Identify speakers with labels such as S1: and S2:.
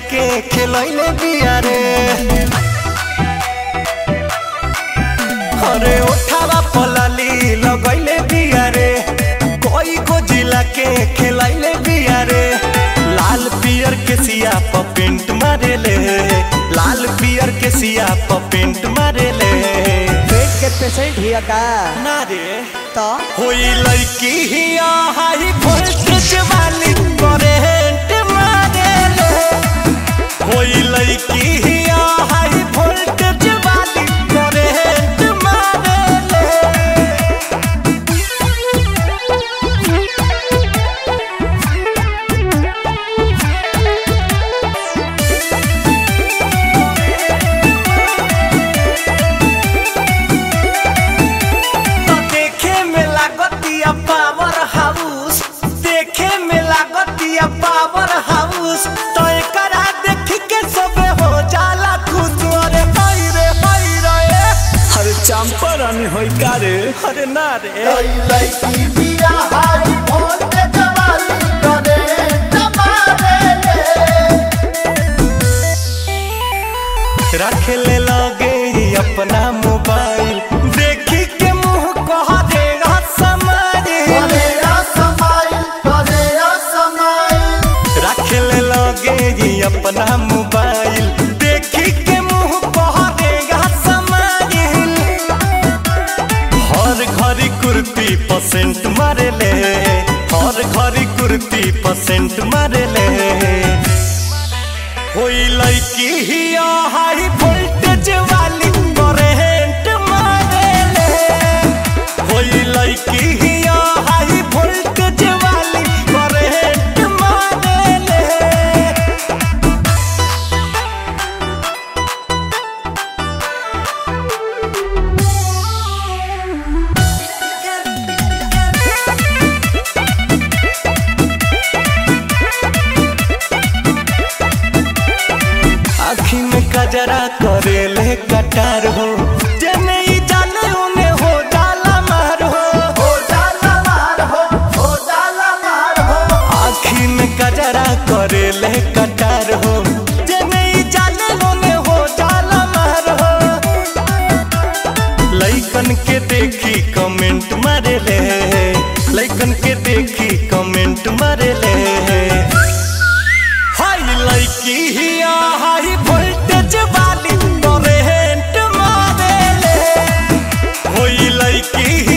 S1: के खिलैले बिया रे अरे उठावा पलाली लगैले बिया रे कोई को जिला के खिलैले बिया रे लाल पियर के सिया प पेंट मारेले लाल पियर के सिया प पेंट मारेले
S2: पेट के पेशेंट हिया का
S1: ना रे
S2: तो
S1: होई लड़की हिया हाई वोल्टेज वाली करेंट मारेले होई लड़की हिया हाई वोल्टेज वाली करेंट मारेले तो देखे में लागतिया पावर हाउस देखे में लागतिया पावर हाउस तो एकरा देख के सबे हो जाला खुश अरे हाय रे हाय रे
S2: अरे चंपर अन होई का रे
S1: अरे ना रे
S3: लड़की बिया हाई वोल्टेज वाली करेंट मारेले
S1: रख ले लगे अपना मोबाइल देखी के मुंह कह देगा समारी
S3: करेया समाइल करेया समाइल
S1: रख ले लगे अपना मोबाइल देखी के मुंह कह देगा समाइल हर घड़ी कुर्ती परसेंट मारे ले हर घड़ी कुर्ती परसेंट मारे ले होई लड़की हिया हाई वोल्टेज वाली करेंट मारे ले होई लड़की हिया हाई वोल्टेज वाली करेंट मारे ले आखी में कजरा करे ले कटार हो जने ही जाने उने हो जाला मार हो
S3: हो जाला मार हो हो जाला मार हो
S1: आखी में कजरा करे ले कटार हो जने ही जाने उने हो जाला मार हो लइकन के देखी कमेंट मारे ले लइकन के देखी कमेंट मारे ले हाय लड़की हिया हाई वोल्टेज वाली करेंट मारे ले होई लड़की